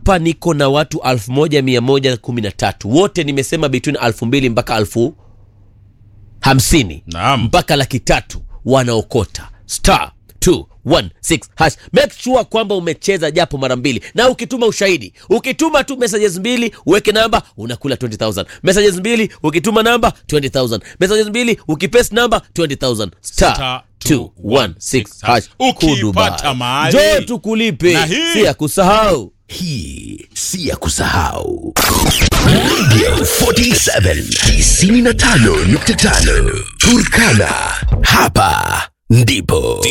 hapa niko na watu 1113 wote nimesema between 2000 mpaka 1000 hamsini Naam. mpaka laki tatu wanaokota star 216 hash make sure kwamba umecheza japo mara mbili na ukituma ushahidi ukituma tu messages mbili uweke namba unakula 20000 messages mbili ukituma namba 20000 messages mbili ukipaste namba 20000 star Star 216 hash Ukipata Kudubai. mahali. njoo tukulipe Na hii- si ya kusahau Hii si ya kusahau. Radio 47 95.5 Turkana. Hapa ndipo